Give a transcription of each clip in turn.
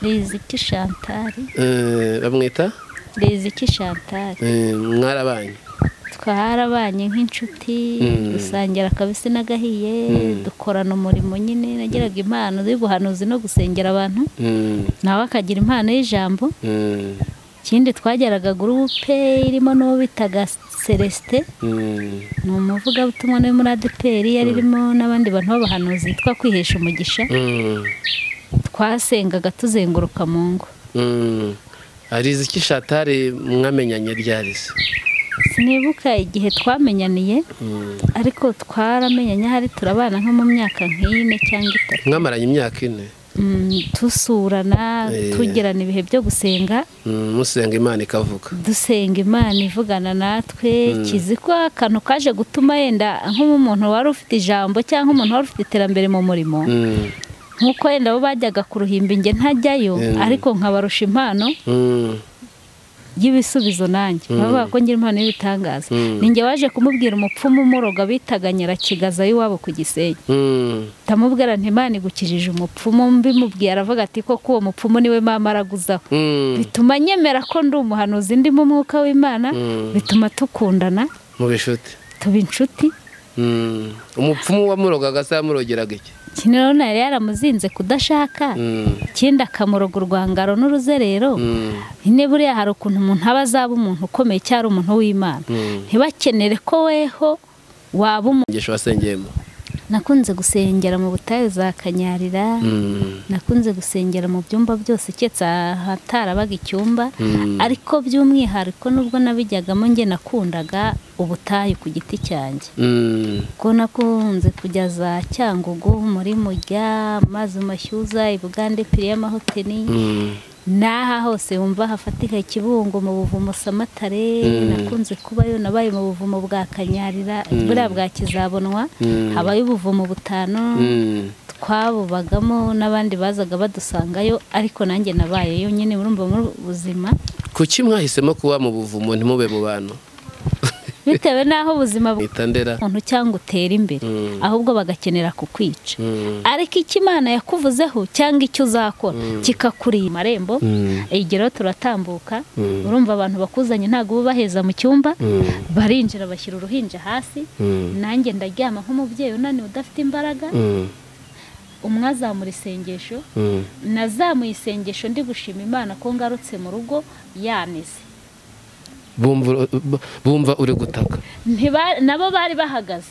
riziki shantari bamwita riziki shantari mwarabanye twarabanye nk'inshuti dusangira akabisi n'agahiye dukorana umurimo nyine nagiraga impano y'ubuhanuzi no gusengera abantu nawe akagira impano y'ijambo ikindi twageraga gurupe irimo n'uwo bitaga celesite ni umuvugabutumwa no muri adeperi yari irimo n'abandi bantu b'abahanuzi yitwa kwihesha umugisha twasengaga tuzenguruka mu ngo arizi ko ishatari mwamenyanye ryari se sinibuka igihe twamenyaniye ariko twaramenyanye hari turabana nko mu myaka nk'ine cyangwa itatu mwamaranye imyaka ine dusurana tugirana ibihe byo gusenga musenga imana ikavuga dusenga imana ivugana natwe kizi ko akantu kaje gutuma yenda nk'umuntu wari ufite ijambo cyangwa umuntu wari ufite iterambere mu murimo nk'uko wenda bo bajyaga ku ruhimbinge ntajyayo ariko nkabarusha impano y'ibisubizo nanjye bavuga ko ngira impano y'ibitangaza ninjye waje kumubwira umupfumu umuroga bitaga nyirakigaza y'iwabo ku gisenyi ndamubwira ntimana igukijije umupfumu mbimubwiye aravuga ati koko uwo mupfumu niwe mama araguzaho bituma nyemera ko ndi umuhanuzi ndimo umwuka w'imana bituma tukundana mu bishuti tuba inshuti umupfumu wamurogaga se yamurogeraga iki kino rero yari yaramuzinze kudashaka ikindi akamuroga urwangaro n'uruzerero nyine buriya hari ukuntu umuntu aba azaba umuntu ukomeye cyangwa umuntu w'imana ntibakenere ko weho waba umuntu ngesho wasengeyemo nakunze gusengera mu butayu za kanyarira nakunze gusengera mu byumba byose keretse ahatarabaga icyumba ariko by'umwihariko nubwo nabijyagamo njye nakundaga ubutayu ku giti cyanjye ko nakunze kujya za cyangugu muri mujya mazi mashyuza ibugande piri y'amahoteli n'aha hose wumva hafatika ikibungo mu buvumo samatare nakunze kubayo nabaye mu buvumo bwa kanyarira buriya bwa kizabonwa habaye ubuvumo butanu twabubagamo n'abandi bazaga badusangayo ariko nanjye nabayeyo nyine murumva muri ubu buzima kuki mwahisemo kuba mu buvumo ntimube mu bantu bitewe n'aho ubuzima bwita ndera umuntu cyangwa utera imbere ahubwo bagakenera kukwica ariko icyo imana yakuvuzeho cyangwa icyo uzakora kikakuriye amarembo rero turatambuka urumva abantu bakuzanye ntabwo ububaheza mu cyumba barinjira bashyira uruhinja hasi nanjye ndaryama nk'umubyeyi unaniwe udafite imbaraga umwe azamura isengesho nazamuye isengesho ndi gushima imana ko ngarutse mu rugo yanize bumva uri gutaka nabo bari bahagaze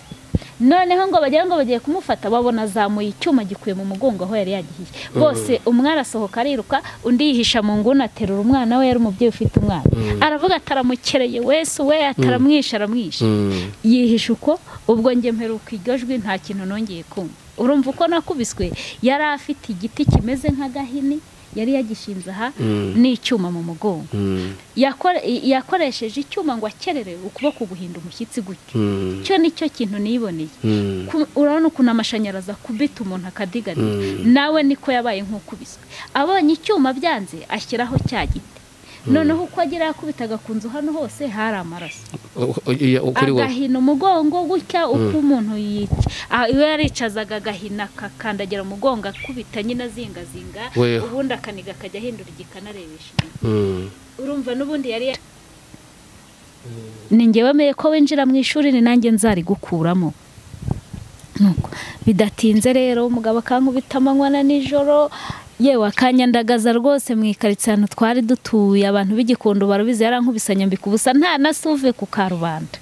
noneho ngo bagira ngo bagiye kumufata babona azamuye icyuma gikuye mu mugongo aho yari yagiye bose umwe arasohoka ariruka undi yihisha mu nguni aterura umwana we yari umubyeyi ufite umwana aravuga ataramukereye wese we ataramwishe aramwishe yihisha uko ubwo njye mperuka iryo jwi nta kintu nongeye kumva urumva uko nakubiswe yari afite igiti kimeze nk'agahini yari yagishinze aha n'icyuma mu mugongo yakoresheje icyuma ngo akerere ukuboko guhinda umushyitsi gutyo icyo ni cyo kintu niboneye urabona ukuntu amashanyarazi akubita umuntu akadiganira nawe niko yabaye nk'ukubiswe abonye icyuma byanze ashyiraho cya giti noneho uko agira yakubitaga ku nzu hano hose hari amaraso agahina umugongo gutya uko umuntu yica iyo yaricazaga agahina akakandagira umugongo akubita nyine azingazinga ubundi akaniga akajya ahindura igihe ikanarebesha urumva n'ubundi yari ni ngewe wemeye ko winjira mu ishuri ni nanjye nzarigukuramo bidatinze rero umugabo akankubita amanywa na nijoro yewe akanyandagaza rwose mu ikaritsiye ahantu twari dutuye abantu b'igikondo barabizi yarankubisanya mbika ubusa nta na suve ku karubanda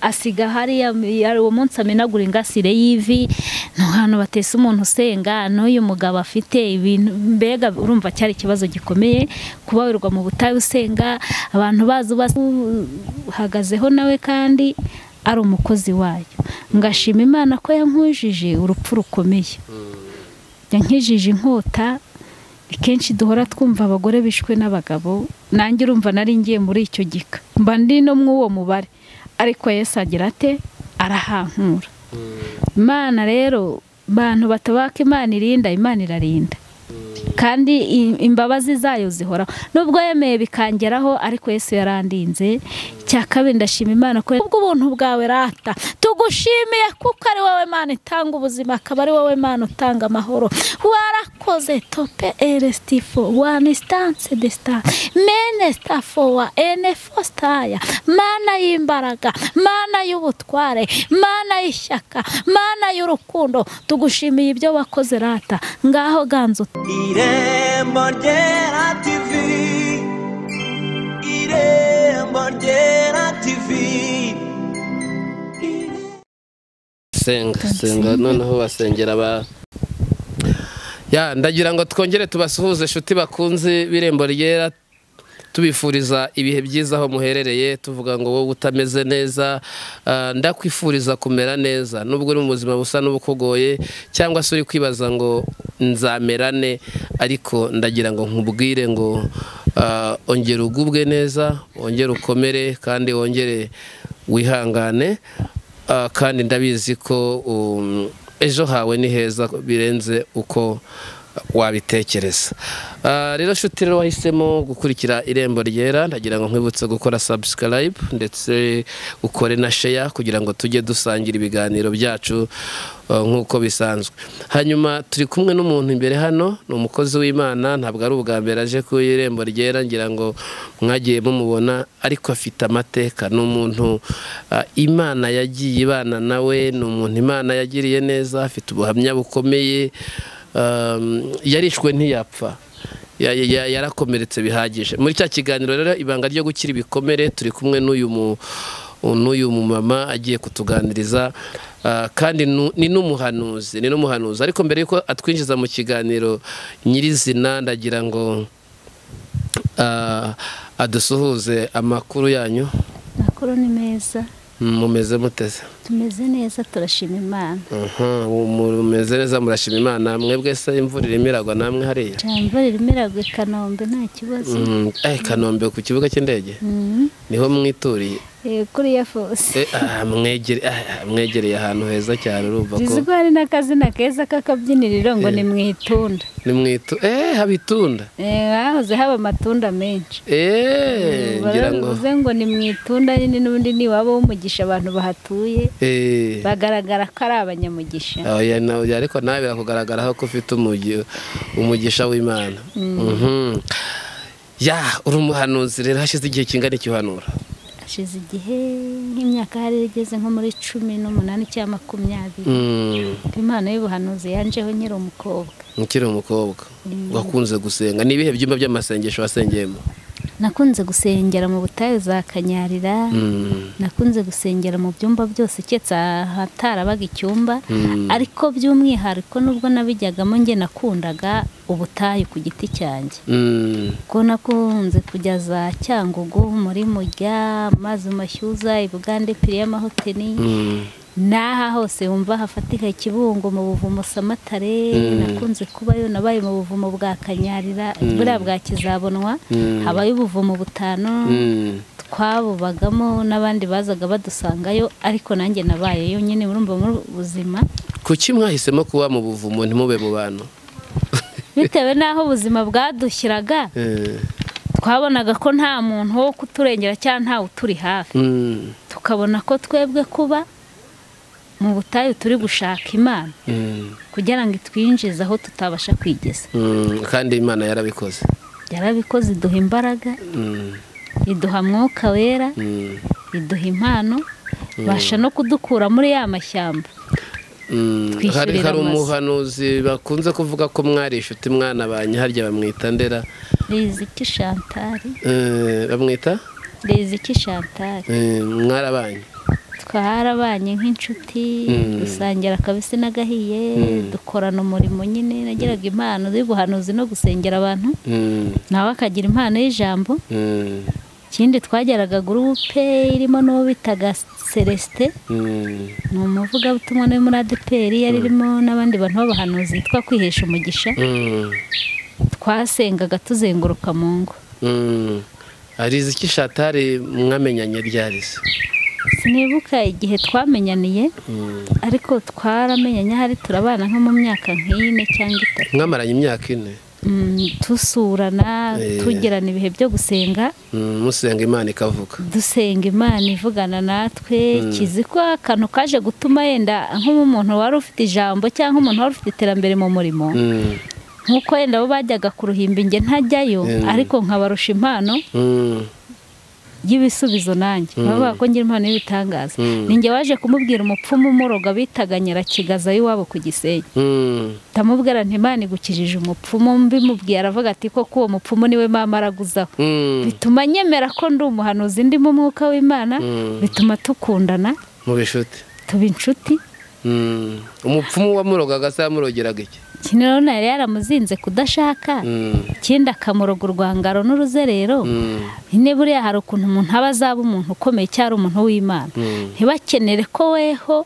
asiga hariya uwo munsi amenagura ingasire y'ivi ni ahantu batese umuntu usenga n'uyu mugabo afite ibintu mbega urumva cyari ikibazo gikomeye kubaburwa mu butayu usenga abantu bazi uhagazeho nawe kandi ari umukozi wayo ngashima imana ko yankujije urupfu rukomeye nkijije inkota kenshi duhora twumva abagore bishwe n'abagabo nanjye urumva nari ngiye muri icyo gika mba ndi no mu uwo mubare ariko Yesu agira ate arahankura imana rero bantu batabaka imana irinda imana irarinda kandi imbabazi zayo zihoraho nubwo yemeye bikangeraho ariko Yesu yarandinze cya kabiri ndashima imana ko ubuntu bwawe rata tugushimiye kuko ari wowe mana itanga ubuzima akaba ari wowe mana utanga amahoro warakoze tope erestifo wani sitanse desita mene sitafowa ene fositaya mana y'imbaraga mana y'ubutware mana y'ishyaka mana y'urukundo tugushimiye ibyo wakoze rata ngaho ganzo irembo ryera tivi irembo ryera tivi senga senga noneho basengera ba ya ndagira ngo twongere tubasuhuze inshuti bakunze b'irembo ryera tubifuriza ibihe byiza aho muherereye tuvuga ngo wowe utameze neza ah, ndakwifuriza kumera neza nubwo uri mu buzima busa n'ubukugoye cyangwa se uri kwibaza ngo nzamerane ariko ndagira ngo nkubwire ngo ah, ongera ugubwe neza wongere ukomere kandi wongere wihangane Ah, kandi ndabizi ko um, ejo hawe ni heza birenze uko wabitekereza Ah, rero nshuti rero wahisemo gukurikira irembo ryera ndagira ngo nkwibutse gukora subscribe ndetse ukore na share kugira ngo tujye dusangira ibiganiro byacu ah, nk'uko bisanzwe hanyuma turi kumwe n'umuntu imbere hano ni umukozi w'imana ntabwo ari ubwa mbere aje ku irembo ryera ngira ngo mwagiye mumubona ariko afite amateka ni umuntu ah, imana yagiye ibana nawe ni umuntu imana yagiriye neza afite ubuhamya bukomeye um, yarishwe ntiyapfa Ya- ya- ya- yarakomeretse bihagije muri cya kiganiro rero ibanga ryo gukira ibikomere turi kumwe n'uyu mu n'uyu mumama agiye kutuganiriza ah, kandi nu- ni n'umuhanuzi ni n'umuhanuzi ariko mbere yuko atwinjiza mu kiganiro nyirizina ndagira ngo ah, adusuhuze amakuru yanyu amakuru ni meza mumeze muteze tumeze neza turashima imana Mhm, mumeze neza murashima imana mwebwe se imvura irimo iragwa namwe hariya cyane imvura irimo iragwa i kanombe nta kibazo Mm, eh, kanombe ku kibuga cy'indege Mhm. niho mwituriye Eh, kuriya fose Eh, ah, mwegere- ah, mwegereye ahantu heza cyane urumva bizi ko ko hari n'akazina keza k'akabyiniriro ngo ni mu itunda ni mwitu eh habitunda Eh, hahoze haba amatunda menshi eh ngira ngo baravuze ngo ni mu itunda nyine n'ubundi niwaba w'umugisha abantu bahatuye eh bagaragara ko ari abanyamugisha oya na- oya, ariko nawe birakugaragaraho ko ufite umugi- umugisha w'imana Mhm. ya uri umuhanuzi rero hashize igihe kingana iki uhanura hashize igihe nk'imyaka hari igeze nko muri cumi n'umunani cyangwa makumyabiri Mm, impano y'ubuhanuzi yanjeho nyiri umukobwa ukiri umukobwa wakunze gusenga ni ibihe byumba by'amasengesho wasengeyemo nakunze gusengera mu butayu za kanyarira Mm. nakunze gusengera mu byumba byose keretse ahatarabaga icyumba Mm. ariko by'umwihariko nubwo nabijyagamo njye nakundaga ubutayu ku giti cyanjye Mm. ko nakunze kujya za cyangugu muri mujya mazi mashyuza ibugande piri y'amahoteli Mm. n'aha hose wumva hafatika ikibungo mu buvumo samatare nakunze kubayo nabaye mu buvumo bwa kanyarira buriya bwa kizabonwa Mm. habayo ubuvumo butanu Mm. twabubagamo n'abandi bazaga badusangayo ariko nanjye nabayeyo nyine murumva muri ubu buzima kuki mwahisemo kuba mu buvumo ntimube mu bantu bitewe n'aho ubuzima bwadushyiraga Eh, twabonaga ko nta muntu wo kuturengera cyangwa ntawe uturi hafi mm, tukabona ko twebwe kuba mu butayu turi gushaka imana mm, kugira ngo itwinjize aho tutabasha kwigeza mm, kandi imana yarabikoze yarabikoze iduha imbaraga Mm, iduha mwuka wera mm, iduha impano ibasha no kudukura muri ya mashyamba mm. Twishyurira hari hari amazu. umuhanuzi bakunze kuvuga ko mwari inshuti mwana banye harya bamwita ndera riziki shantari Eh, bamwita riziki shantari Eh, mwarabanye twarabanye nk'inshuti Mm. dusangira akabisi n'agahiye Mm. dukorana umurimo nyine nagiraga impano y'ubuhanuzi no gusengera abantu Mm, nawe akagira impano y'ijambo mm, ikindi twageraga gurupe irimo n'uwo bitaga celestin mm, ni umuvugabutumwa no muri adeperi yari irimo n'abandi bantu b'abahanuzi yitwa kwihesha umugisha mm, twasengaga tuzenguruka mu ngo mm. arizi iki shatari mwamenyanye ryari se sinibuka igihe twamenyaniye Mm. ariko twaramenyanye ahari turabana nko mu myaka nk'ine cyangwa itatu mwamaranye imyaka ine mm, dusurana Eh. tugirana ibihe byo gusenga Mm, musenga imana ikavuga dusenga imana ivugana natwe kizi ko akantu kaje gutuma yenda nk'umuntu wari ufite ijambo cyangwa umuntu wari ufite iterambere mu murimo Mm, nk'uko yenda bo bajyaga ku ruhimbi njye ntajyayo Mm. ariko nkabarusha impano mm, y'ibisubizo nanjye bavuga ko ngira impano y'ibitangaza Mm. ninjye waje kumubwira umupfumu umuroga bitaga nyirakigaza y'iwabo ku gisenyi mm, ndamubwira nti imana igukijije umupfumu mbimubwiye aravuga ati koko uwo mupfumu niwe mama araguzaho mm, bituma nyemera ko ndi umuhanuzi ndimo umwuka w'imana Mm. bituma tukundana mu bishuti tuba inshuti Mm, umupfumu wamurogaga se yamurogeraga iki iki rero nari yaramuzinze kudashaka Mm, ikindi akamuroga urwangaro n'uruzerero mm, nyine buriya hari ukuntu umuntu aba azaba umuntu ukomeye cyangwa umuntu w'imana Mm. ntibakenere ko weho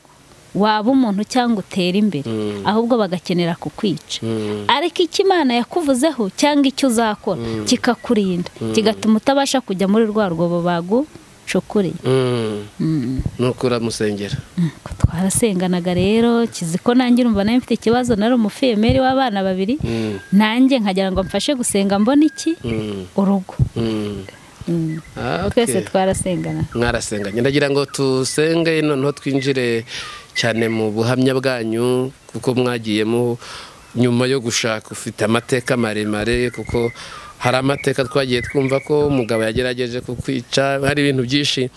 waba umuntu cyangwa utera imbere Mm. ahubwo bagakenera kukwica mm, ariko icyo imana yakuvuzeho cyangwa icyo uzakora kikakurinda kigatuma utabasha kujya muri rwa rwobo bagucukureye mm. Mm. nuko uramusengera Nuko twarasenganaga rero kizi ko nanjye urumva nawe mfite ikibazo nari umufemeri w'abana babiri Mm, nanjye nkagira ngo mfashe gusenga mbona iki mm, urugo mm. Mm. Ah, okay. twese twarasengana mwarasenganye ndagira ngo tusenge noneho twinjire cyane mu buhamya bwanyu kuko mwagiyemo nyuma yo gushaka ufite amateka maremare kuko hari amateka twagiye twumva ko umugabo yagerageje kukwica hari ibintu byinshi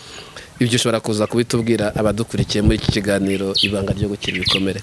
ibyo ushobora kuza kubitubwira abadukurikiye muri iki kiganiro ibanga ryo gukira ibikomere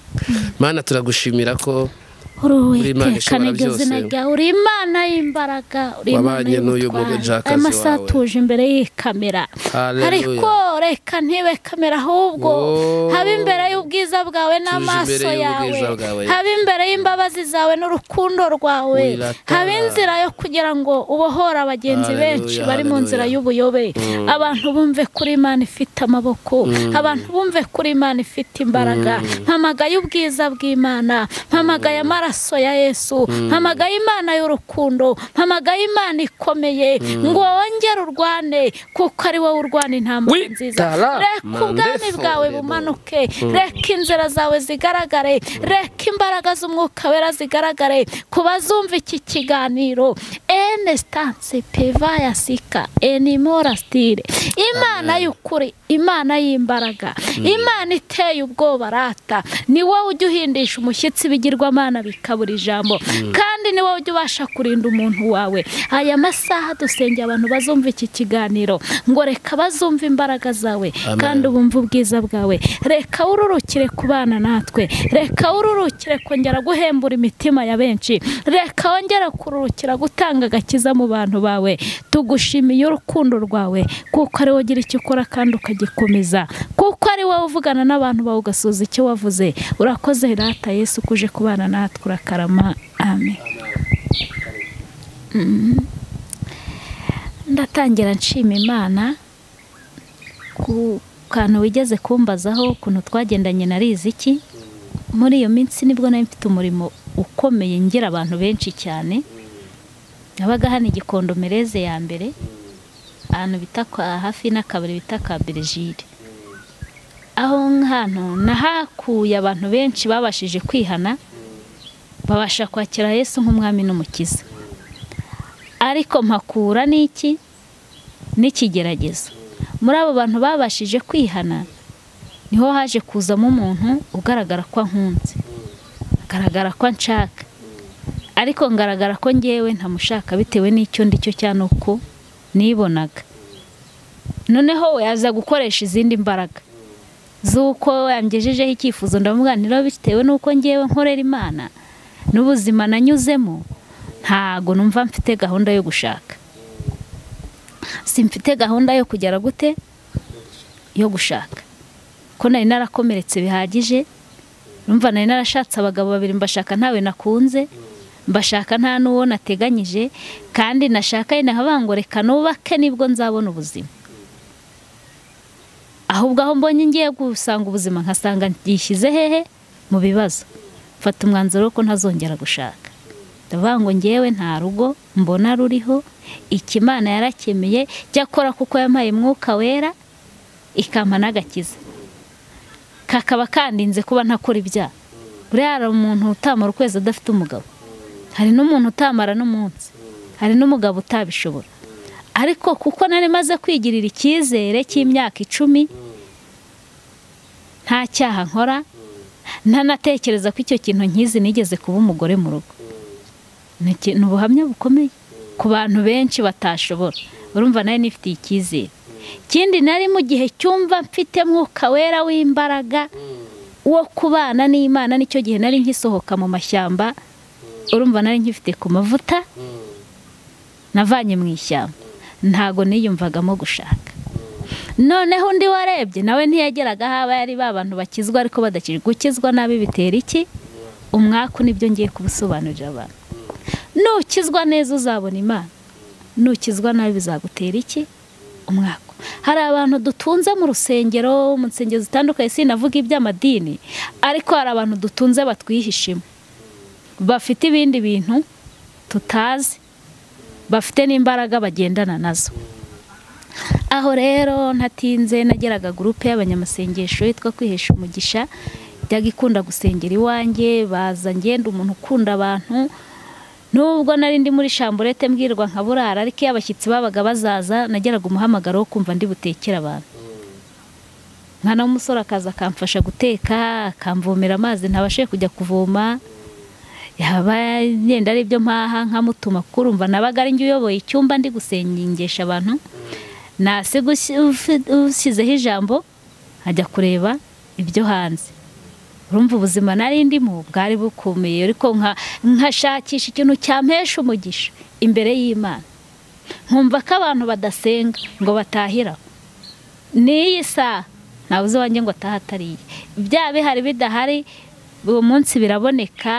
mana turagushimira ko Uri Imana uruwiteka ishobora niryo byose. zina ryawe uri imana y'imbaraga uri Wabanye n'uyu mugejakazi ayo masaha wawe. tuje imbere y'iyi kamera Hallelujah. ariko reka ntibe kamera ahubwo Oh. habe imbere y'ubwiza bwawe n'amaso imbere yawe y'ubwiza bwawe. habe imbere y'imbabazi zawe n'urukundo rwawe Wiratana. habe inzira yo kugira ngo ubohore abagenzi Hallelujah, benshi bari mu nzira hallelujah. y'ubuyobe abantu bumve kuri imana ifite amaboko abantu bumve kuri imana ifite imbaraga mpamagaye ubwiza bw'imana mpamagaye amaraso ya yesu mpamagaye imana y'urukundo mpamagaye imana ikomeye ngo wongere urwane kuko ari wowe urwana intambara Wi- nziza tara, reka ubwami mandefo, bwawe rebo. bumanuke reka inzira zawe zigaragare reka imbaraga z'umwuka wera zigaragare ku bazumva iki kiganiro ene sitanse peva ya sika enimora sitire imana y'ukuri imana y'imbaraga imana iteye ubwoba rata ni wowe ujya uhindisha umushyitsi ibigirwamana bikabura ijambo kandi ni wowe ujya ubasha kurinda umuntu wawe aya masaha dusengera abantu bazumva iki kiganiro ngo reka bazumve imbaraga zawe Amen. kandi bumva ubwiza bwawe reka ururukire ku bana natwe reka ururukire kongera guhembura imitima ya benshi reka wongere kururukira gutanga agakiza mu bantu bawe tugushimiye urukundo rwawe kuko ari wowe ugira icyo ukora kandi ukagikomeza kuko ari wowe uvugana n'abantu bawe ugasubiza icyo wavuze urakoze rata yesu kuje kubana natwe urakarama amen Mm. ndatangira nshima imana ku kantu wigeze kumbazaho ukuntu twagendanye na riziki muri iyo minsi nibwo nari mfite umurimo ukomeye ngira abantu benshi cyane nabaga hano igikondo mereze ya mbere ahantu bita kwa hafi n'akabari bita ka berejire aho nk'ahantu nahakuye abantu benshi babashije kwihana babasha kwakira yesu nk'umwami n'umukiza ariko mpakura n'iki n'ikigeragezo muri abo bantu babashije kwihana niho haje kuzamo umuntu ugaragara ko ankunze agaragara ko anshaka ariko ngaragara ko ngewe ntamushaka bitewe n'icyo ndi cyo cyane uko nibonaga noneho we aza gukoresha izindi mbaraga z'uko yangejejeho icyifuzo ndamubwira nti rero bitewe n'uko ngewe nkorera imana n'ubuzima nanyuzemo ntago numva mfite gahunda yo gushaka simfite gahunda yo kugera gute yo gushaka ko nari narakomeretse bihagije numva nari narashatse abagabo babiri mbashaka ntawe nakunze mbashaka nta n'uwo nateganyije kandi nashaka yenda nkavuga ngo reka nubake nibwo nzabona ubuzima ahubwo aho mbonye ngiye gusanga ubuzima nkasanga byishyize hehe mu bibazo mfata umwanzuro wo ko ntazongera gushaka ndavuga ngo ngewe nta rugo mbona ruriho ikimana yarakemeye cyakora kuko yampaye umwuka wera ikampa n'agakiza kakaba kandinze kuba ntakora ibyaha buriya hari umuntu utamara ukwezi adafite umugabo hari n'umuntu utamara n'umunsi hari n'umugabo utabishobora ariko kuko nari maze kwigirira icyizere cy'imyaka icumi nta cyaha nkora ntanatekereza ko icyo kintu nkizi nigeze kuba umugore mu rugo ni iki- ni ubuhamya bukomeye ku bantu benshi batashobora urumva nawe nifitiye icyizere ikindi nari mu gihe cyumva mfite mwuka wera w'imbaraga wo kubana n'imana nicyo gihe nari nkisohoka mu mashyamba urumva nari nkifite ku mavuta navanye mu ishyamba ntago niyumvagamo gushaka noneho undi warebye nawe ntiyageraga aho aba yari ba bantu bakizwa ariko badakijwe gukizwa nabi bitera iki umwaku nibyo ngiye kubusobanurira abantu nukizwa neza uzabona imana nukizwa nabi bizagutera iki umwaka hari abantu dutunze mu rusengero mu nsengero zitandukanye sinavuga iby'amadini ariko hari abantu dutunze batwihishemo bafite ibindi bintu tutazi bafite n'imbaraga bagendana nazo aho rero ntatinze nageraga gurupe y'abanyamasengesho yitwa kwihesha umugisha yajyaga ikunda gusengera iwanjye baza ngenda umuntu ukunda abantu nubwo nari ndi muri shamburete mbwirwa nka burara ariko iyo abashyitsi babaga bazaza nageraga umuhamagaro wo kumva ndi butekere abantu mwana w'umusore akaza akamfasha guteka akamvomera amazi ntabashe kujya kuvoma yaba yenda ari ibyo mpaha nkamutuma kuko urumva nabaga ari njye uyoboye icyumba ndi gusengesha abantu nasiga ushyi- ufi- ushyizeho ijambo ajya kureba ibyo hanze urumva ubuzima nari ndimo bwari bukomeye ariko nka nkashakisha ikintu cyampesha umugisha imbere y'imana nkumva ko abantu badasenga ngo batahira n'iyi saha ntawe uzi wanjye ngo ataha atariye bya bihari bidahari uwo munsi biraboneka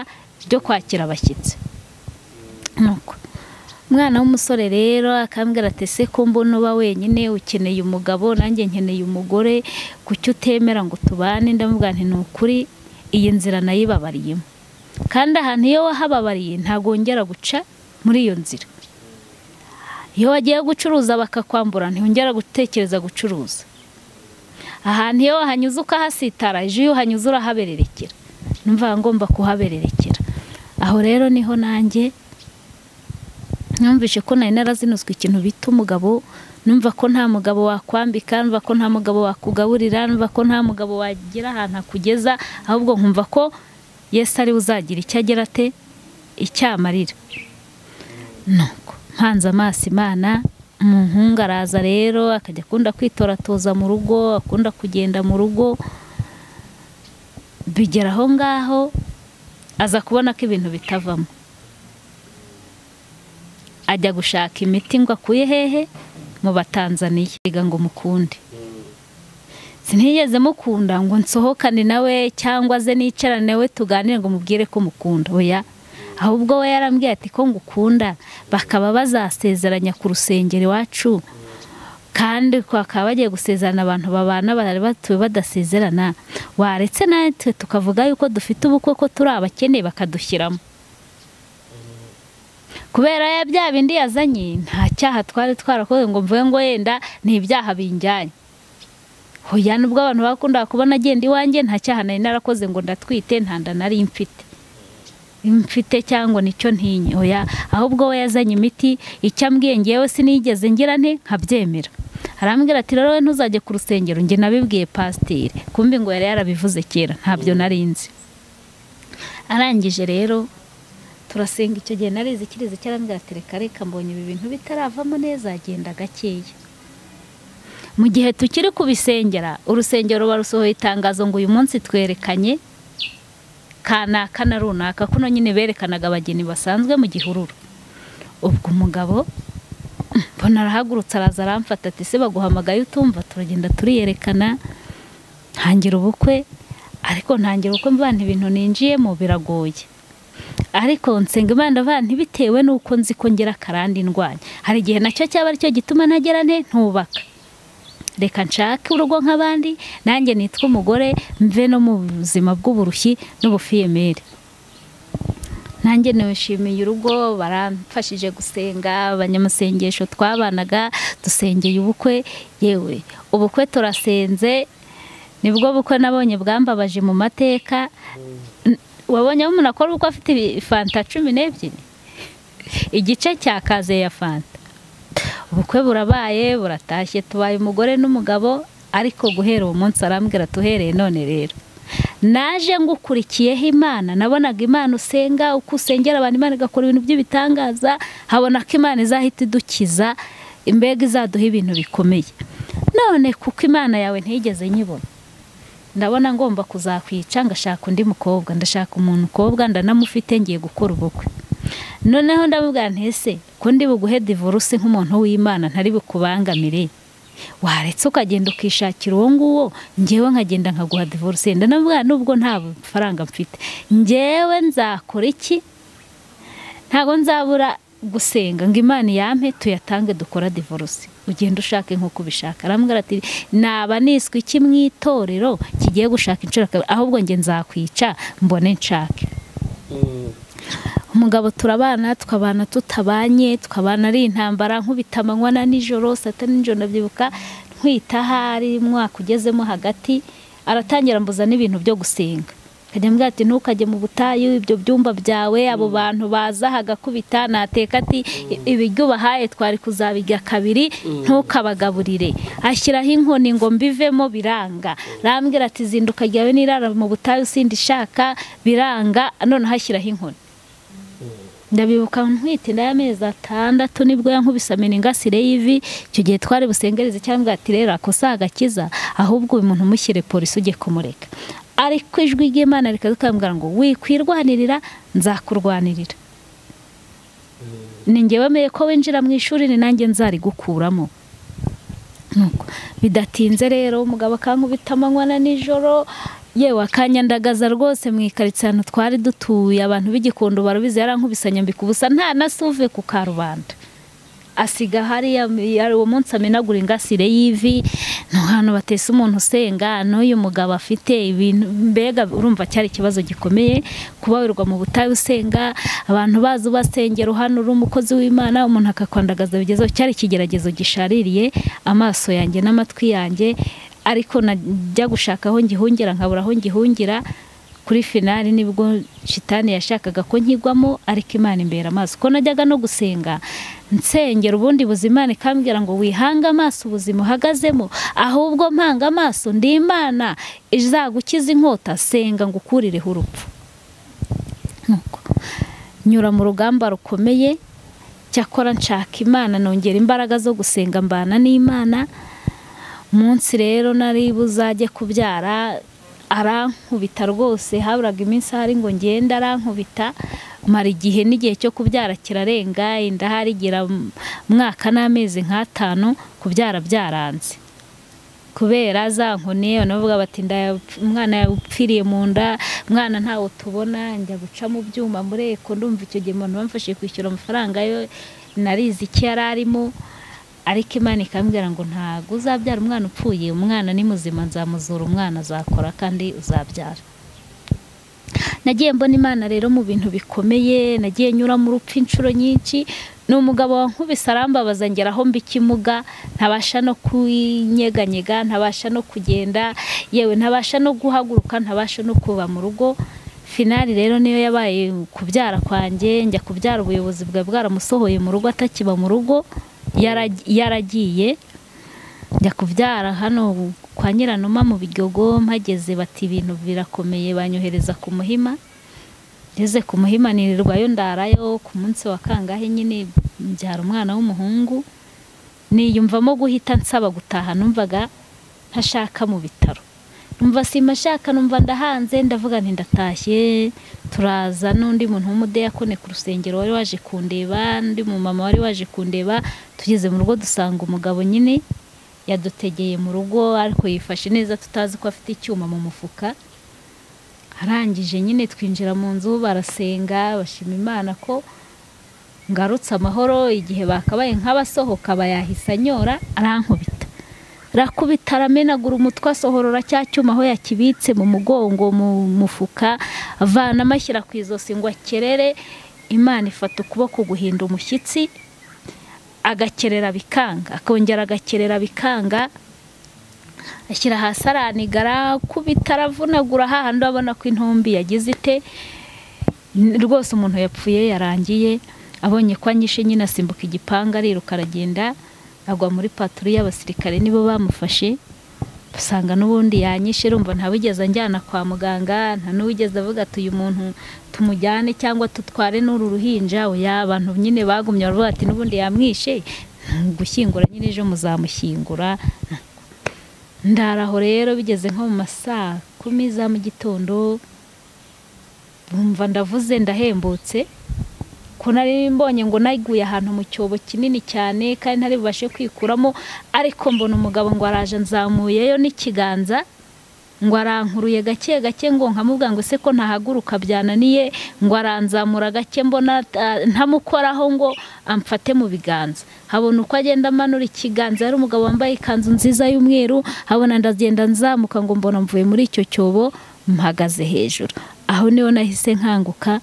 byo kwakira abashyitsi nuko umwana w'umusore rero akambwira ati se ko mbona uba wenyine ukeneye umugabo nanjye nkeneye umugore kuki utemera ngo tubane ndamubwira nti ni ukuri iyi nzira nayibabariyemo kandi ahantu iyo wahababariye ntabwo wongera guca muri iyo nzira iyo wagiye gucuruza bakakwambura ntiwongera gutekereza gucuruza ahantu iyo wahanyuze ukahasitara ejo iyo uhanyuze urahabererekera numva ngomba kuhabererekera aho rero niho nanjye numvise ko nari narazinuzwe ikintu bita umugabo numva ko nta mugabo wakwambika numva ko nta mugabo wakugaburira numva ko nta mugabo wagira ahantu akugeza ahubwo nkumva ko yesu ari uzagira icyo agira ate icyamarira nuko mpanze amaso imana umuhungu araza rero akajya akunda kwitoratoza mu rugo akunda kugenda mu rugo bigera aho ngaho aza kubona ko ibintu bitavamo ajya gushaka imiti ngo akuye hehe mu batanzaniya biga ngo mukunde sinigeze mukunda ngo nsohokane nawe cyangwa ze nicarane we tuganire ngo mubwire ko mukunda oya ahubwo we yarambwiye ati ko ngukunda bakaba bazasezeranya ku rusengero iwacu kandi bakaba bagiye gusezerana abantu babana bari batuwe badasezerana waretse natwe tukavuga yuko dufite ubukwe ko turi abakene bakadushyiramo kubera ya bya bindi yazanye nta cyaha twari twarakoze ngo mvuge ngo yenda ni ibyaha binjyanye hoya nubwo abantu bakundaga kubona agenda iwanjye nta cyaha nari narakoze ngo ndatwite nta nda nari mfite mfite cyangwa nicyo ntinye oya ahubwo we yazanye imiti icyo ambwiye ngewe sinigeze ngira nti nkabyemera arambwira ati rero we ntuzajye ku rusengero njye nabibwiye pasiteri kumbi ngo yari yarabivuze kera ntabyo nari nzi arangije rero turasenga icyo gihe narizi ikirizi cyarambwira ati reka reka mbonye ibi bintu bitaravamo neza agenda gakeya mu gihe tukiri kubisengera urusengero barusohoye itangazo ngo uyu munsi twerekanye kanaka na runaka kuno nyine berekanaga abageni basanzwe mu gihururu ubwo umugabo mbona arahagurutse araza aramfata ati se baguhamagaye utumva turagenda turiyerekana ntangira ubukwe ariko ntangira ubukwe mbana ibintu ninjiyemo biragoye ariko nsenga imana ndavuga nti bitewe n'uko nzi ko ngera akarandi ndwanya hari igihe nacyo cyaba aricyo gituma ntagera nte ntubaka reka nshake urugo nk'abandi nanjye nitwa umugore mve no mu buzima bw'uburushyi n'ubufiyemeri nanjye nishimiye urugo baramfashije gusenga abanyamasengesho twabanaga dusengeye ubukwe yewe ubukwe turasenze nibwo bukwe nabonye bwambabaje mu mateka N- wabonye aho umuntu akora ubukwe afite ibi- fanta cumi n'ebyiri igice cya kaze ya fanta ubukwe burabaye buratashye tubaye umugore n'umugabo ariko guhera uwo munsi arambwira tuhereye none rero naje ngukurikiyeho imana nabonaga imana usenga uko usengera abantu imana igakora ibintu by'ibitangaza habona ko imana izahita idukiza imbega izaduha ibintu bikomeye none kuko imana yawe ntiyigeze nyibona ndabona ngomba kuzakwica ngashaka undi mukobwa ndashaka umuntu ukobwa ndanamufite ngiye gukora ubukwe noneho ndabubwira ntese ko ndi buguhe divorce nk'umuntu w'imana ntari bukubangamire waretse ukagenda ukishakira uwo nguwo ngewe nkagenda nkaguha divorce ndanabwira nubwo nta faranga mfite ngewe nzakora iki ntabwo nzabura gusenga ngo imana yampe tuyatange dukora divorce ugenda ushake nk'uko ubishaka arambwira ati naba niswe iki mu itorero kigiye gushaka inshuro kabiri ahubwo njye nzakwica mbone nshake umugabo turabana tukabana tutabanye tukabana ari intambara nkubita amanywa na nijoro sata nijoro ndabyibuka ntwita ahari umwaka ugezemo hagati aratangira mbuza n'ibintu byo gusenga akajya ambwira ati ntukajye mu butayu ibyo byumba byawe abo bantu baza hagakubita nateka ati ibiryo ubahaye twari kuzabirya kabiri ntukabagaburire ashyiraho inkoni ngo mbivemo biranga rambwira ati zinduka ryawe nirara mu butayu sindi ishaka biranga noneho ashyiraho inkoni ndabibuka ntwite nayo amezi atandatu nibwo yankubise ameningasire y'ivi icyo gihe twari busengereze cyangwa ati rero akosa agakiza ahubwo uyu muntu umushyire polisi ujye kumureka ariko ijwi ry'imana rikadukambwira ngo wikwirwanirira nzakurwanirira ni ngewe wemeye ko winjira mu ishuri ni nanjye nzarigukuramo bidatinze rero umugabo akankubita amanywa na nijoro yewe akanyandagaza rwose mu ahantu twari dutuye abantu b'igikondo barabizi yarankubise nyambika ubusa nta na suve ku karubanda asiga hariya uwo munsi amenagura ingasire y'ivi ni ahantu batese umuntu usenga n'uyu mugabo afite ibintu mbega urumva cyari ikibazo gikomeye kuba wirwa mu butayu usenga abantu bazi ubasengera hano uri umukozi w'imana umuntu akakwandagaza bigezeho cyari ikigeragezo gishaririye amaso yanjye n'amatwi yanjye ariko najya gushaka aho ngihungira nkabura aho ngihungira kuri finali nibwo shitani yashakaga ko nkigwamo ariko imana imbera amaso ko najyaga no gusenga nsengera ubundi buzima ikambwira ngo wihange amaso ubuzima uhagazemo ahubwo mpanga amaso ndi imana izagukiza inkota senga ngo ukurireho urupfu nyura mu rugamba rukomeye cyakora nshaka imana nongera imbaraga zo gusenga mbana n'imana munsi rero nari buzajye kubyara arankubita rwose haburaga iminsi ahari ngo ngende arankubita mara igihe n'igihe cyo kubyara kirarenga inda harigira mwaka n'amezi nk'atanu kubyara byaranze kubera za nkoni banavuga bati umwana yapfiriye mu nda umwana ntawe tubona njya guca mu byuma muri eko ndumva icyo gihe umuntu bamfashije kwishyura amafaranga yo narizi icyo yari arimo ariko imana ikambwira ngo ntabwo uzabyara umwana upfuye umwana ni muzima nzamuzura umwana azakora kandi uzabyara nagiye mbona imana rero mu bintu bikomeye nagiye nyura mu rupfu inshuro nyinshi ni umugabo wankubise arambabaza ngera aho mba ikimuga ntabasha no kunyeganyega ntabasha no kugenda yewe ntabasha no guhaguruka ntabasha no kuva mu rugo finali rero niyo yabaye kubyara kwanjye njya kubyara ubuyobozi bwa bwaramusohoye mu rugo atakiba mu rugo yaragiye njya kubyara hano kwa nyiranuma mu bigogo mpageze bati ibintu birakomeye banyohereza ku muhima ngeze ku muhima nirirwayo ndarayo ku munsi wa kangahe nyine mbyara umwana w'umuhungu niyumvamo guhita nsaba gutaha numvaga ntashaka mu bitaro numva sima ashaka numva ndahanze ndavuga nti ndatashye turaza n'undi muntu w'umudeyakone ku rusengero wari waje kundeba undi mumama wari waje kundeba tugeze mu rugo dusanga umugabo nyine yadutegeye mu rugo ariko yifashe neza tutazi ko afite icyuma mu mufuka arangije nyine twinjira mu nzu barasenga bashima imana ko ngarutse amahoro igihe bakabaye nk'abasohoka bayahise anyora arankubita rakubita aramenagura umutwe asohorora cya cyuma aho yakibitse mu mugongo mu mufuka avana amashyira ku izosi ngo akerere imana ifata ukuboko guhinda umushyitsi agakerera bikanga akongera agakerera bikanga ashyira hasi araniga arakubita aravunagura hahandi abona ko intumbi yagize ite rwose umuntu yapfuye yarangiye abonye ko anyishe nyine asimbuka igipangu ariruka aragenda agwa muri paturu y'abasirikare nibo bamufashe usanga n'ubundi yanyishe rumva ntawigeze anjyana kwa muganga nta n'uwigeze avuga ati uyu muntu tumujyane cyangwa tutware n'uru ruhinja oya abantu nyine bagumye baravuga ati n'ubundi yamwishe gushyingura nyine ejo muzamushyingura ndaraho rero bigeze nko mu ma saa kumi za mu gitondo bumva ndavuze ndahembutse ko nari mbonye ngo nayiguye ahantu mu cyobo kinini cyane kandi ntari bubashe kwikuramo ariko mbona umugabo ngo araje nzamuyeyo n'ikiganza ngo arankuruye gake gake ngo nkamubwira ngo se ko ntahaguruka byananiye ngo aranzamura gake mbona ah, ntamukoraho ngo amfate mu biganza habona uko agenda amanura ikiganza yari umugabo wambaye ikanzu nziza y'umweru habona ndagenda nzamuka ngo mbona mvuye muri icyo cyobo mpagaze hejuru aho niho nahise nkanguka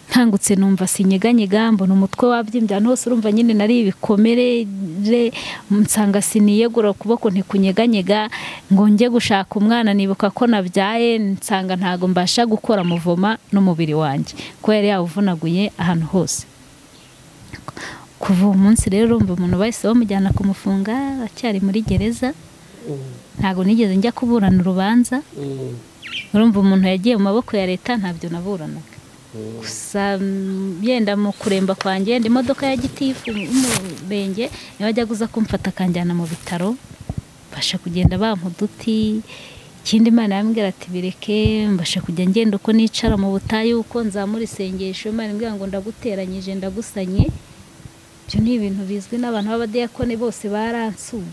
nkangutse numva sinyeganyega mbona umutwe wabyimbye ahantu hose urumva nyine nari ibikomere re- nsanga siniyegura ukuboko ntikunyeganyega ngo njye gushaka umwana nibuka ko nabyaye nsanga ntago mbasha gukora muvoma n'umubiri wanjye ko yari yawuvunaguye ahantu hose kuva uwo munsi rero urumva umuntu bahise bamujyana kumufunga aracyari muri gereza ntago nigeze njya kuburana urubanza urumva umuntu yagiye mu maboko ya leta ntabyo naburanaga gusa mm, yenda mu kuremba kwanjye ndi imodoka ya gitifu y'umurenge niba ajya kuza kumfata akanjyana mu bitaro mbasha kugenda bampa uduti ikindi imana yambwira ati bireke mbasha kujya ngenda uko nicara mu butayu uko nzamura isengesho imana imbwira ngo ndaguteranyije ndagusanye ibyo ni ibintu bizwi n'abantu b'abadiyakone bose baransuye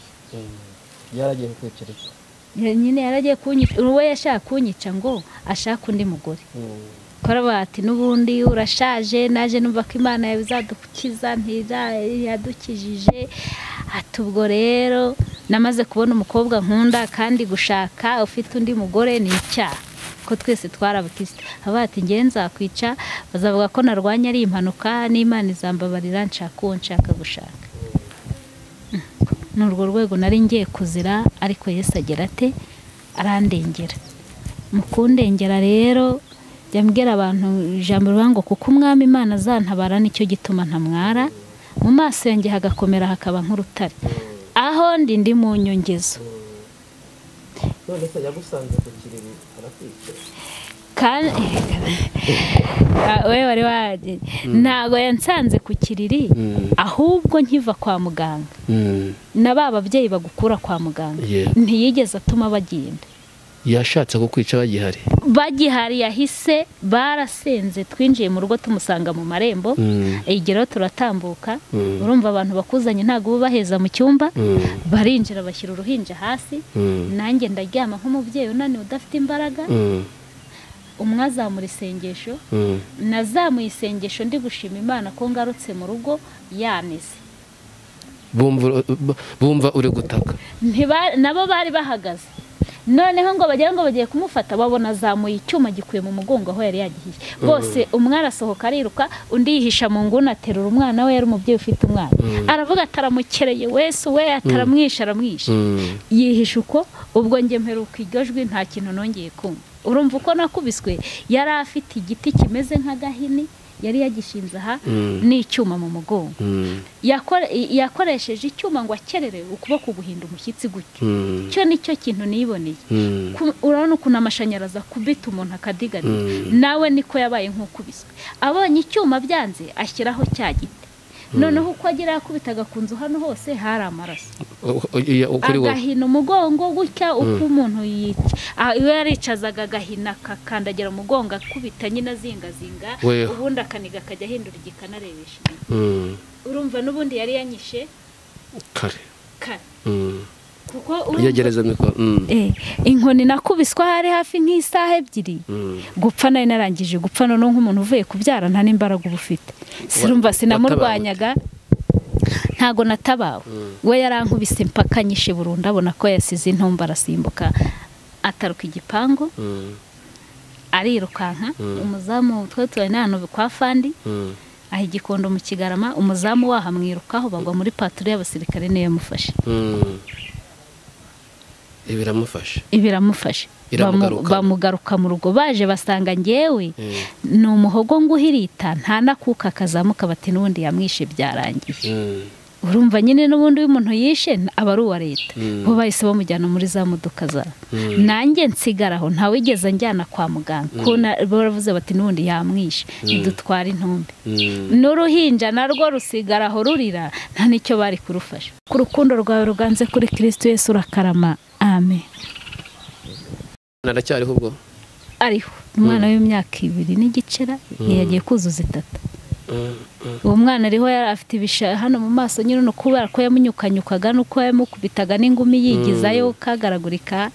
yaragiye kukwicuruza Ya- nyine yaragiye kunyica uwe yashaka kunyica ngo ashake undi mugore korabati n'ubundi urashaje naje numva ko imana yawe izadukiza ntiyadukijije ati ubwo rero namaze kubona umukobwa nkunda kandi gushaka ufite undi mugore ni icyaha ko twese twarabukisita avuga ati ngewe nzakwica bazavuga ko narwanya ari impanuka n'imana izambabarira nshaka uwo nshaka gushaka ni urwo rwego nari ngiye kuzira ariko Yesu agira ate arandengera mu kundengera rero jya mbwira abantu ijambo rivuga ngo kuko umwami imana azantabara nicyo gituma ntamwara mu maso yanjye hagakomera hakaba nk'urutare aho ndi ndi mu nyongezo none se yagusanze ku kiriri arakwica kandi Ah, we wari waje ntabwo yansanze ku kiriri ahubwo nkiva kwa muganga na ba babyeyi bagukura kwa muganga Yeah. ntiyigeze atuma bagenda yashatse kukwica bagihari bagihari yahise barasenze twinjiye mu rugo tumusanga mu marembo igeraho turatambuka Mm. urumva abantu bakuzanye ntabwo uba ubaheza mu cyumba barinjira bashyira uruhinja hasi nanjye ndaryama nk'umubyeyi unaniwe udafite imbaraga umwe azamura isengesho nazamuye isengesho ndi gushima imana ko ngarutse mu rugo yanize Bumva- bumva uri gutaka Ntiba- nabo bari bahagaze noneho ngo bagira ngo bagiye kumufata babona azamuye icyuma gikuye mu mugongo aho yari yagihiye bose umwe arasohoka ariruka undi yihisha mu nguni aterura umwana we yari umubyeyi ufite umwana aravuga ati aramukereye wese we ataramwishe aramwishe Mm. yihisha uko ubwo njye mperuka iryo jwi nta kintu nongeye kumva urumva uko nakubiswe yari afite igiti kimeze nk'agahini yari yagishinze aha n'icyuma mu mugongo Mm. Yakore- yakoresheje icyuma ngo akerere ukuboko guhinda umushyitsi gutyo Mm. icyo ni cyo kintu niboneye Mm. Ku- urabona ukuntu amashanyarazi akubita umuntu akadigadira nawe niko yabaye nk'ukubiswe abonye icyuma byanze ashyiraho cya giti noneho uko agira yakubitaga ku nzu hano hose hari amaraso U- u- iya- kuri wowe agahina umugongo gutya uko umuntu yica Ah, iyo yaricazaga agahina akakandagira umugongo akubita nyine azingazinga Weho. ubundi akaniga akajya ahindura igikanarebesha inyuma. Mm. urumva n'ubundi yari yanyishe kare kare Mm. kuko urumva- yegereza mikoro Mm. Eh, inkoni nakubiswa hari hafi nk'isaha ebyiri Mm. gupfa nari narangije gupfa noneho nk'umuntu uvuye kubyara nta n'imbaraga uba ufite sirumva sinamurwanyaga ntago natabawe we yarankubise mpaka nyishe burundu abona ko yasize intumba arasimbuka ataruka igipangu Mm. arirukanka umuzamu twe turi n'ahantu kwa fandi Mm. aha igikondo mu kigarama umuzamu waho amwirukaho bagwa muri paturo y'abasirikare niyo yamufashe Mm. ibi biramufasha biramufashe iramugaruka bamugaruka mu rugo baje basanga ngewe ni umuhogo nguhirita nta nakuka akazamuka bati n'ubundi yamwishe byarangiye Mm. urumva nyine n'ubundi iyo umuntu yishe aba ari uwa leta Mm. bo bahise bamujyana muri za modoka zabo Mm. nanjye nsigaraho ntawigeze njyana kwa muganga ko na- baravuze bati n'ubundi yamwishe ntidutware intumbi Mm. n'uruhinja narwo rusigara aho rurira nta n'icyo bari kurufasha ku rukundo rwawe ruganze kuri kirisitu yesu urakarama amen aracyariho ubwo ariho umwana w'imyaka ibiri n'igice yagiye kuzuza itatu Mm, mm. uwo mwana ariho yari afite ibisha hano mu maso nyine ni ukubera ko yamunyukanyukaga n'uko yamukubitaga n'ingumi yigizayo kagaragurika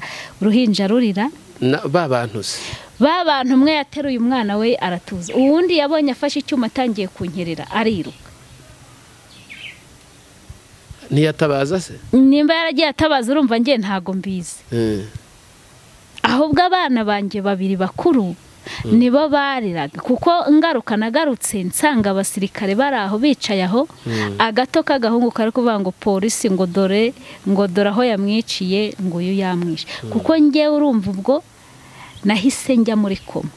uruhinja rurira Na- ba bantu se ba bantu umwe yateruye umwana we aratuza uwundi yabonye afashe icyuma atangiye kunyerera ariruka ntiyatabaza se nimba yaragiye atabaza urumva ngiye ntago mbizi Mm. ahubwo abana banjye babiri bakuru nibo bariraga kuko ngaruka nagarutse nsanga abasirikare bari aho bicaye aho agato k'agahungu kari kuvuga ngo polisi ngo dore ngo dore aho yamwiciye ngo uyu yamwishe kuko ngewe urumva ubwo nahise njya muri koma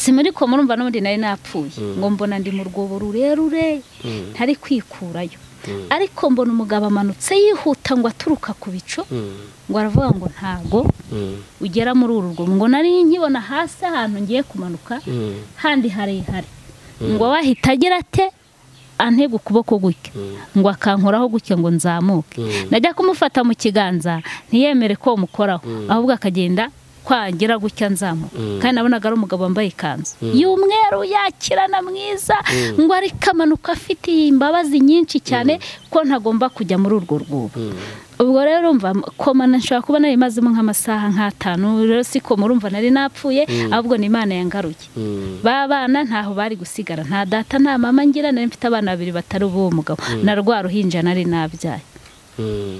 si muri koma urumva n'ubundi nari napfuye ngo mbona ndi mu rwobo rurerure ntari kwikurayo ariko mbona umugabo amanutse yihuta ngo aturuka ku bicu Mm. ngo aravuga ngo ntago Mm. ugera muri uru rwobo ngo nari nkibona hasi ahantu ngiye kumanuka Mm. handi harehare ngo wahita agira ate antega ukuboko gutya ngo akankoraho gutya ngo nzamuke najya kumufata mu kiganza ntiyemere ko mukoraho ahubwo akagenda kwagira gutya nzamuka kandi nabonaga ari umugabo wambaye ikanzu y'umweru yakirana mwiza ngo ariko amanuka afite imbabazi nyinshi cyane ko ntagomba kujya muri urwo rwubo ubwo rero urumva koma nashobora kuba nari imazemo nk'amasaha nk'atanu rero si koma urumva nari napfuye ahubwo ni imana yangaruye Mm. ba bana ntaho bari gusigara nta data nta mama ngira nari mfite abana babiri batari ubu mugabo na rwa ruhinja nari nabyaye Mm.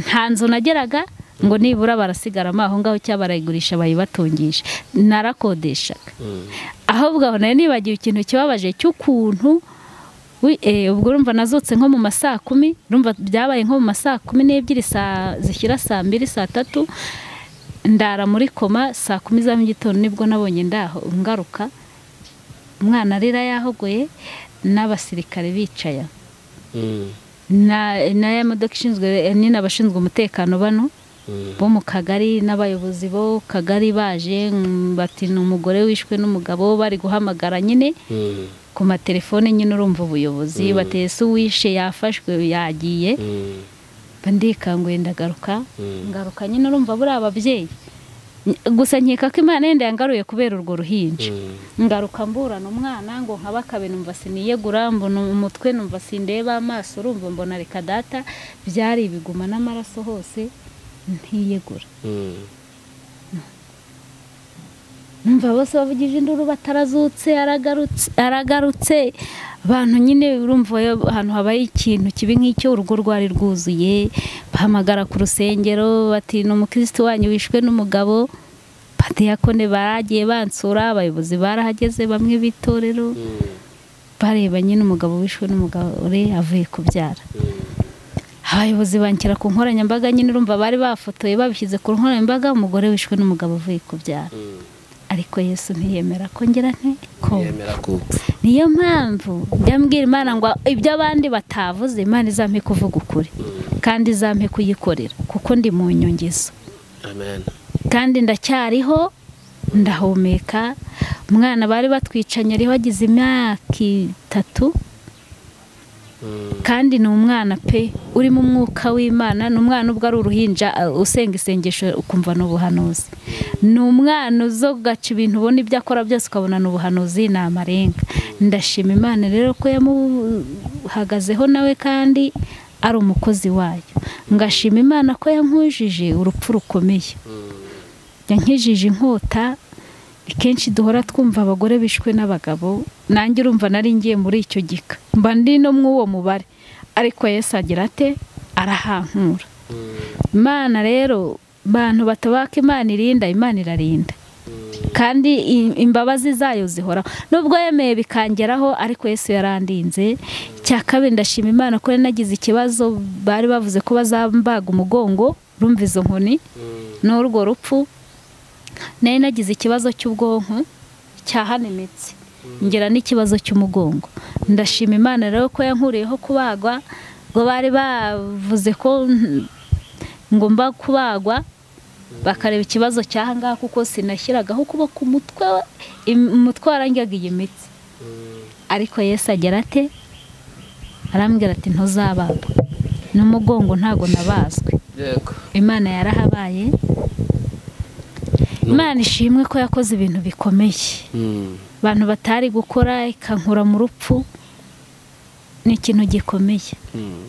nta nzu nageraga ngo nibura barasigaramo aho ngaho cyangwa barayigurisha bayibatungisha narakodeshaga ahubwo aho nayo nibagiwe ikintu kibabaje cy'ukuntu wi- eh, ubwo urumva nazutse nko mu ma saa kumi urumva byabaye nko mu ma saa kumi n'ebyiri saa zishyira saa mbiri saa tatu ndara muri koma saa kumi za mu gitondo nibwo nabonye ndaho ngaruka umwana arira yahogoye n'abasirikare bicaye aho Mm. na na ya modoka ishinzwe nyine abashinzwe umutekano bano Mm. bo mu kagari n'abayobozi bo kagari baje mm, bati ni umugore wishwe n'umugabo bari guhamagara nyine Mm. ku matelefone nyine urumva ubuyobozi batese uwishe yafashwe yagiye Mm. mba ndikanguye ndagaruka Mm. ngaruka nyine urumva buriya ababyeyi Ny- gusa nkeka ko imana yenda yangaruye kubera urwo ruhinja Mm. ngaruka mburana umwana ngo nkaba akabe numva siniyegura mbona umutwe numva sindeba amaso urumva mbona reka data byari ibiguma n'amaraso hose ntiyegura Mm. numva bose bavugije induru batarazutse aragarutse aragarutse abantu nyine urumva iyo ahantu habaye ikintu kibi nk'icyo urugo rwari rwuzuye bahamagara ku rusengero bati ni umukirisitu wanyu wishwe n'umugabo patiyakone baragiye bansura abayobozi barahageze bamwe b'itorero bareba nyine umugabo wishwe n'umugore avuye kubyara abayobozi banshyira ku nkoranyambaga nyine urumva bari bafotoye babishyize ku nkoranyambaga umugore wishwe n'umugabo avuye kubyara ariko yesu ntiyemera ko ngira nte ko yemera kupfa niyo mpamvu byambwira imana ngo ibyo abandi batavuze imana izampe kuvuga ukuri kandi izampe kuyikorera kuko ndi mu nyongezo amen kandi ndacyariho ndahumeka umwana bari batwicanye ariho agize imyaka itatu Mm. kandi ni umwana pe urimo umwuka w'imana ni umwana ubwo ari uruhinja uh, usenga isengesho ukumva ni ubuhanuzi ni umwana uzo gaca ibintu ubona ibyo akora byose ukabona ni ubuhanuzi ni amarenga ndashima imana rero ko yamuhagazeho nawe kandi ari umukozi wayo ngashima imana ko yankujije urupfu rukomeye yankijije inkota ni kenshi duhora twumva abagore bishwe n'abagabo nanjye urumva nari ngiye muri icyo gika mba ndi no mu uwo mubare ariko Yesu agira ate arahankura imana rero bantu batabaka imana irinda imana irarinda kandi i- imbabazi zayo zihora nubwo yemeye bikangeraho ariko Yesu yarandinze cya kabiri ndashima imana ko yari nagize ikibazo bari bavuze ko bazambaga umugongo rumva izo nkoni Mm. n'urwo rupfu nari nagize ikibazo cy'ubwonko cyahana imitsi ngera n'ikibazo cy'umugongo ndashima imana rero ko yankuriyeho kubagwa ngo bari bavuze ko ngomba kubagwa bakareba ikibazo cyahangaha kuko sinashyiragaho ukuboko umutwe im- umutwe warangyaga iyi mitsi ariko yesu agera ate arambwira ati ntuzabagwa n'umugongo ntago nabazwe yego imana yarahabaye imana ishimwe ko yakoze ibintu bikomeye Mm. abantu batari gukora ikankura mu rupfu ni ikintu gikomeye Mm.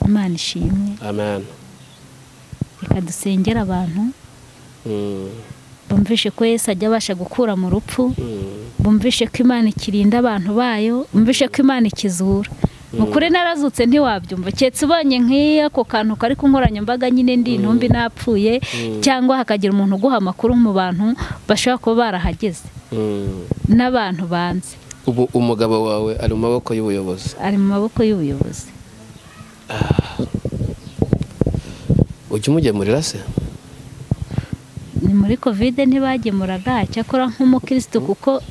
imana ishimwe amen reka dusengere abantu Mm. bumvishe ko yesu ajya abasha gukura mu rupfu Mm. bumvishe ko imana ikirinda abantu bayo bumvishe ko imana ikizura mu kuri narazutse ntiwabyumva keretse ubonye nk'ako kantu kari ku nkoranyambaga nyine ndi intumbi napfuye cyangwa hakagira umuntu uguha amakuru mu bantu bashobora kuba barahageze Mm. n'abantu banze ubu umugabo wawe ari mu maboko y'ubuyobozi ari mu maboko y'ubuyobozi ujya umugemurira se ni muri kovide ntibagemuraga cyakora nk'umukirisitu kuko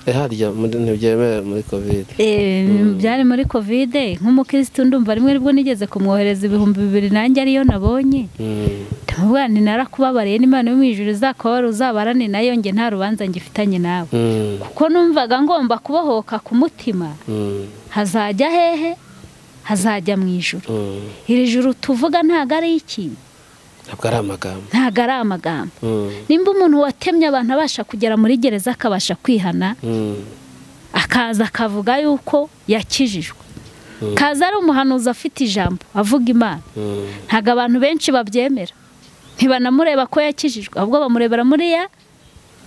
Eh, harya muri- ntibyemewe muri kovide eh, byari muri kovide nk'umukirisitu ndumva rimwe ribwo nigeze kumwohereza ibihumbi bibiri nanjye ariyo nabonye Mm. ndamubwira nti narakubabariye n'imana yo mu ijuru izakubabara uzabarane nayo njye nta rubanza ngifitanye nawe Mm. kuko numvaga ngomba kubohoka ku mutima Mm. hazajya hehe hazajya mu ijuru Mm. iri juru tuvuga ntago ari iki ntabwo ari amagambo ntago ari amagambo Mm. nimba umuntu watemye abantu abasha kugera muri gereza akabasha kwihana Mm. akaza akavuga yuko yakijijwe kaza ari umuhanuzi afite ijambo avuga imana Mm. ntabwo abantu benshi babyemera ntibanamureba ko yakijijwe ahubwo bamurebera muriya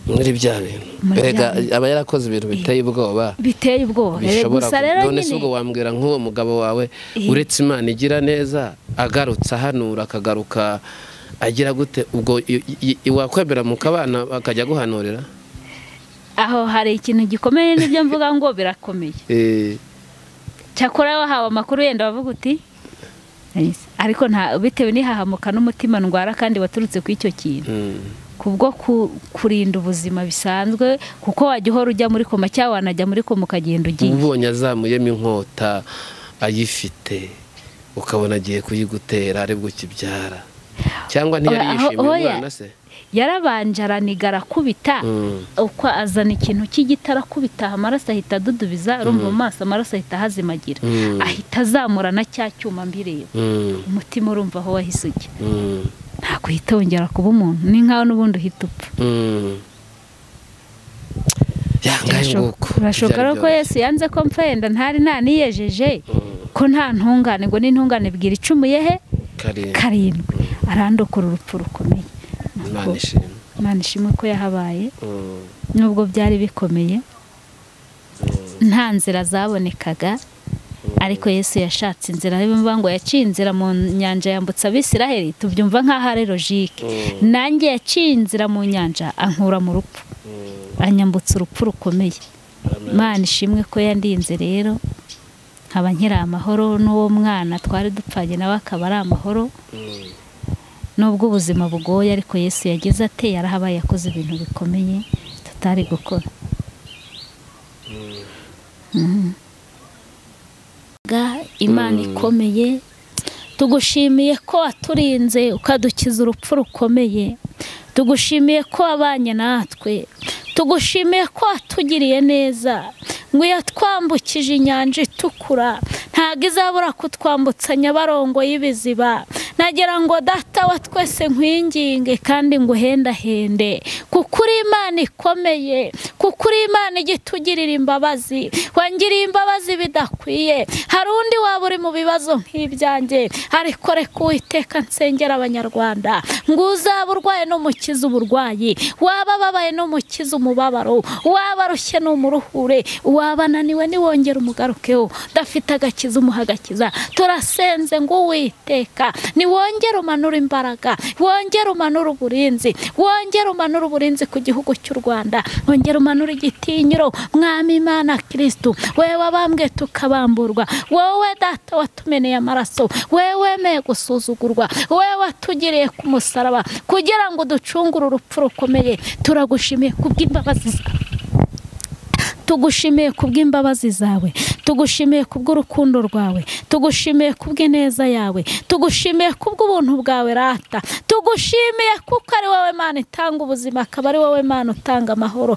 muri bya bintu Muri bya erega bintu. aba yarakoze ibintu biteye ubwoba biteye ubwoba Eh, bishobora gusa rero kuba none se ubwo nyine wambwira nk'uwo mugabo wawe Eh. uretse imana igira neza agarutse ahanura akagaruka agira gute ubwo i- i- i- wakwemera mu kabana akajya guhanurira aho hari ikintu gikomeye n'ibyo mvuga ngo birakomeye Eh, cyakora wahawe amakuru yenda bavuga uti "Yes." ariko nta bitewe n'ihahamuka n'umutima ndwara kandi waturutse ku icyo kintu mm, kubwo ku- kurinda ubuzima bisanzwe kuko wajya uhora ujya muri koma cyangwa wanajya muri koma ukagenda ugiye ubonye azamuyemo inkota ayifite ukabona agiye kuyigutera aribwo ukibyara cyangwa ntiyari Oya, aho- yishimiye oya. umwana se yarabanje araniga arakubita Mm. uko azana ikintu cy'igiti arakubita amaraso ahita adudubiza arumva mu maso amaraso ahita ahazimagira Mm. ahita azamura na cya cyuma mbireba Mm, umutima urumva aho wahise ujya mm, ntabwo uhita wongera kuba umuntu ni nkaho n'ubundi uhita upfa mm. yangaye nguko birashoboka Byari rero ko byoroshye. yesu yanze ko mpfa yenda ntari ntaniyejeje ko nta ntungane ngo n'intungane bwira icumuye he karindwi karindwi arandokora urupfu rukomeye imana ishimwe imana ishimwe ko yahabaye Mm. nubwo byari bikomeye nta nzira zabonekaga ariko yesu yashatse inzira niyo mpamvu ngo yaciye inzira mu nyanja yambutsa abisiraheli tubyumva nk'aho ari logike nanjye yaciye inzira mu nyanja ankura mu rupfu anyambutsa urupfu rukomeye imana ishimwe ko yandinze rero nkaba nkiri amahoro n'uwo mwana twari dupfanye nawe akaba ari amahoro nubwo ubuzima bugoye ariko yesu yagize ate yarahabaye yakoze ibintu bikomeye tutari gukora Mhm. Ga, imana ikomeye tugushimiye ko waturinze ukadukiza urupfu rukomeye tugushimiye ko wabanye natwe tugushimiye ko watugiriye neza ngo iyo twambukije inyanja itukura ntabwo izabura kutwambutsa nyabarongo y'ibiziba nagira ngo data wa twese nkwinginge kandi nguhendahende kuko uri imana ikomeye kuko uri imana ijya itugirira imbabazi wangiriye imbabazi bidakwiye hari undi waba uri mu bibazo nk'ibyanjye ariko reka uwiteka nsengera abanyarwanda ngo uzaba urwaye n'umukiza uburwayi waba ababaye n'umukiza umubabaro waba arushye n'umuruhure waba ananiwe niwongera umugarukeho udafite agakiza umuha agakiza turasenze ngo uwiteka niwongere umanure imbaraga wongere umanure uburinzi wongere umanure uburinzi ku gihugu cy'u rwanda wongere umanure igitinyiro mwami imana kirisitu wewe wabambwe hamwe tukabamburwa wowe data watumeneye amaraso wewemeye gusuzugurwa wewe watugiriye ku musaraba kugira ngo ducungure urupfu rukomeye turagushimiye kubw'imbabazi zawe tugushimiye kubw'imbabazi zawe tugushimiye kubw'urukundo rwawe tugushimiye kubw'ineza yawe tugushimiye kubw'ubuntu bwawe rata tugushimiye kuko ari wowe mana itanga ubuzima akaba ari wowe mana utanga amahoro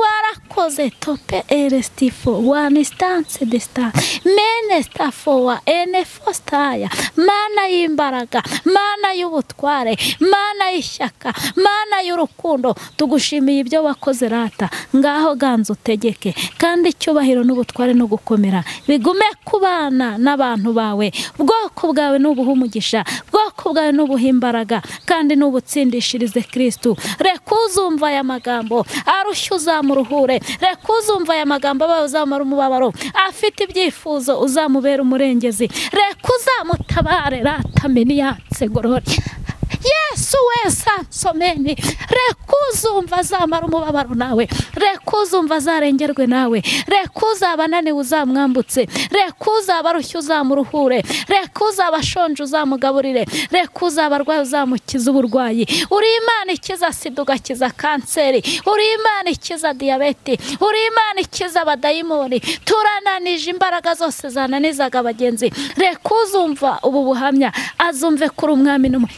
warakoze tope erestifo wani sitanse desita mene sitafowa ene fositaya mana y'imbaraga mana y'ubutware mana y'ishyaka mana y'urukundo tugushimiye ibyo wakoze rata ngaho ganza utegeke kandi icyubahiro n'ubutware no gukomera bigume ku bana n'abantu bawe ubwoko bwawe nubuhe umugisha ubwoko bwawe nubuhe imbaraga kandi nubutsindishirize kirisitu reka uzumva aya magambo arushye uzamuruhure reka uzumva aya magambo abaye uzamara umubabaro afite ibyifuzo uzamubera umurengezi reka uzamutabare ratameni yatse gorori yesu we sansomeni reka uzumva azamara umubabaro nawe reka uzumva azarengerwe nawe reka uzaba ananiwe uzamwambutse reka uzaba arushye uzamuruhure reka uzaba ashonje uzamugaburire reka uzaba arwaye uzamukiza uburwayi uri imana ikiza sida ugakiza kanseri uri imana ikiza diyabete uri imana ikiza abadayimoni turananije imbaraga zose zananizaga abagenzi reka uzumva ubu buhamya azumve kuri umwami n'umwe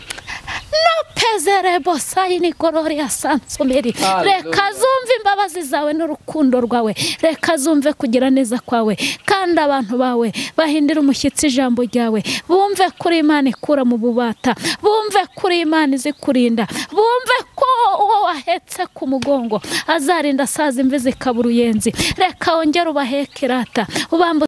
no pezere bosayini gororiya sansomeri reka zumve imbabazi zawe n'urukundo rwawe reka zumve kugira neza kwawe kandi abantu bawe bahindire umushyitsi ijambo ryawe bumve kuri imana ikura mu bubata bumve kuri imana izi kurinda bumve ko uwo wahetse ku mugongo azarinda asaza imvi zikaba uruyenzi reka wongere ubaheke rata ubambu